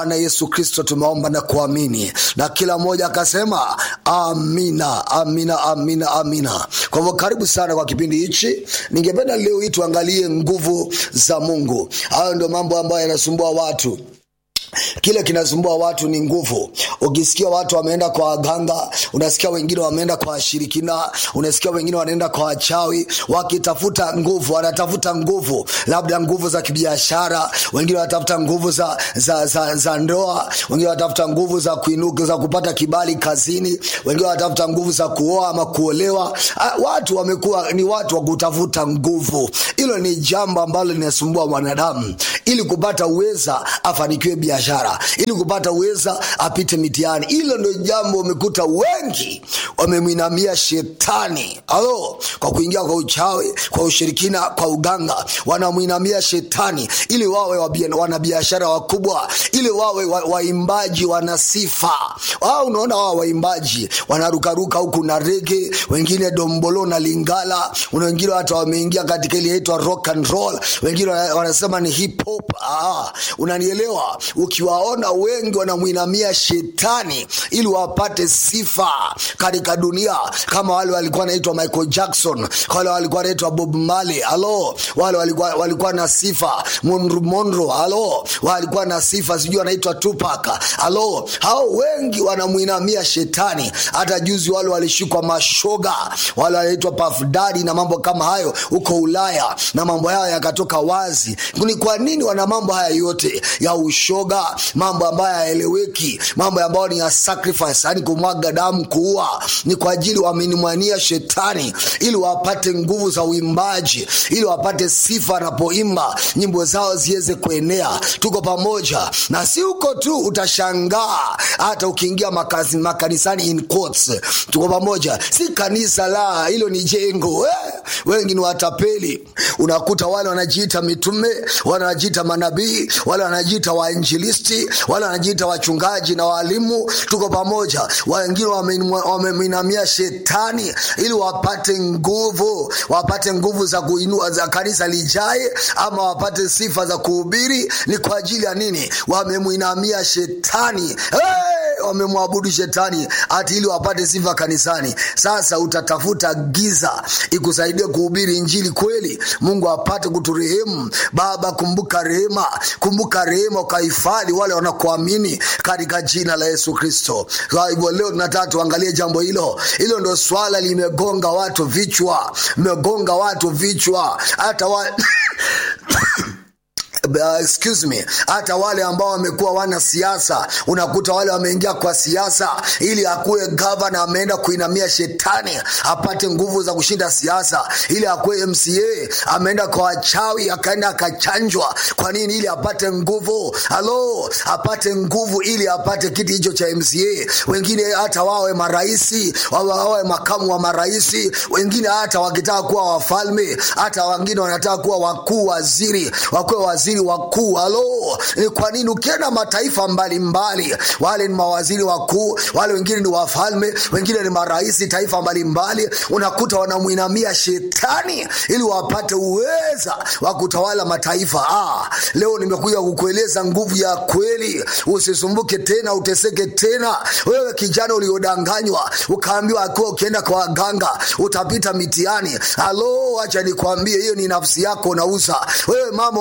Bwana Yesu Kristo tumeomba na kuamini, na kila mmoja akasema amina, amina, amina, amina. Kwa hivyo karibu sana kwa kipindi hichi. Ningependa leo hii tuangalie nguvu za Mungu. Hayo ndio mambo ambayo yanasumbua watu kile kinasumbua watu ni nguvu. Ukisikia watu wameenda kwa waganga, unasikia wengine wameenda kwa washirikina, unasikia wengine wanaenda kwa wachawi wakitafuta nguvu, wanatafuta nguvu, labda nguvu za kibiashara, wengine wanatafuta nguvu za, za, za, za ndoa, wengine wanatafuta nguvu za kuinuka, za kupata kibali kazini, wengine wanatafuta nguvu za kuoa ama kuolewa. Watu wamekuwa ni watu wa kutafuta nguvu. Hilo ni jambo ambalo linasumbua mwanadamu, ili kupata uweza afanikiwe biashara biashara ili kupata uweza apite mitihani. Hilo ndio jambo umekuta wengi wamemwinamia shetani alo, kwa kuingia kwa uchawi, kwa ushirikina, kwa uganga, wanamwinamia shetani ili wawe wanabiashara wakubwa, ili wawe waimbaji wa wana sifa. Wao unaona, wao waimbaji wanarukaruka huku na rege, wengine dombolo na lingala, wengine hata wameingia katika ile inaitwa rock and roll, wengine wanasema ni hip hop. Ah, unanielewa? ukiwaona wengi wanamwinamia shetani ili wapate sifa katika dunia, kama wale walikuwa wanaitwa Michael Jackson, wale walikuwa wanaitwa Bob Marley, halo, wale walikuwa, walikuwa na sifa Monroe, Monroe, halo, walikuwa na sifa, sijui wanaitwa Tupac, halo. Hao wengi wanamwinamia shetani. Hata juzi wale walishikwa mashoga, wale wanaitwa Puff Daddy na mambo kama hayo huko Ulaya, na mambo hayo yakatoka wazi. Ni kwa nini wana mambo haya yote ya ushoga mambo ambayo hayaeleweki, mambo ambayo ni ya sacrifice, yani kumwaga damu, kuua, ni kwa ajili wamenimwania shetani ili wapate nguvu za uimbaji, ili wapate sifa anapoimba nyimbo zao ziweze kuenea. Tuko pamoja na si huko tu, utashangaa hata ukiingia makazi, makanisani in quotes. Tuko pamoja, si kanisa la hilo, ni jengo eh. Wengi ni watapeli, unakuta wale wanajiita mitume, wale wanajiita manabii, wale wanajiita wainjilisti wale wanajiita wachungaji na walimu. Tuko pamoja. Wengine wamemwinamia shetani ili wapate nguvu, wapate nguvu za kuinua za kanisa lijae, ama wapate sifa za kuhubiri. Ni kwa ajili ya nini? Wamemwinamia shetani hey! wamemwabudu shetani hati ili wapate sifa kanisani. Sasa utatafuta giza ikusaidie kuhubiri injili kweli, Mungu apate kuturehemu. Baba, kumbuka rehema, kumbuka rehema, ukahifadhi wale wanakuamini katika jina la Yesu Kristo. Kwa hivyo leo tunataka tuangalie jambo hilo. Hilo ndo swala limegonga watu vichwa, limegonga watu vichwa hata wa... Uh, excuse me, hata wale ambao wamekuwa wana siasa, unakuta wale wameingia kwa siasa ili akuwe gavana, ameenda kuinamia shetani apate nguvu za kushinda siasa, ili akuwe MCA, ameenda kwa wachawi, akaenda akachanjwa. Kwa nini? Ili apate nguvu. Halo, apate nguvu ili apate kiti hicho cha MCA. Wengine hata wawe maraisi, wawe makamu wa maraisi, wengine hata wakitaka kuwa wafalme, hata wengine wanataka kuwa wakuu waziri, wakuwe waziri wakuu. Halo, ni kwa nini? Ukienda mataifa mbalimbali mbali, wale ni mawaziri wakuu, wale wengine ni wafalme, wengine ni maraisi taifa mbalimbali mbali, unakuta wanamwinamia shetani ili wapate uweza wa kutawala mataifa. Ah, leo nimekuja kukueleza nguvu ya kweli. Usisumbuke tena, uteseke tena. Wewe kijana uliodanganywa ukaambiwa akiwa ukienda kwa waganga utapita mitihani. Halo, acha nikwambie, hiyo ni nafsi yako unauza. Wewe mama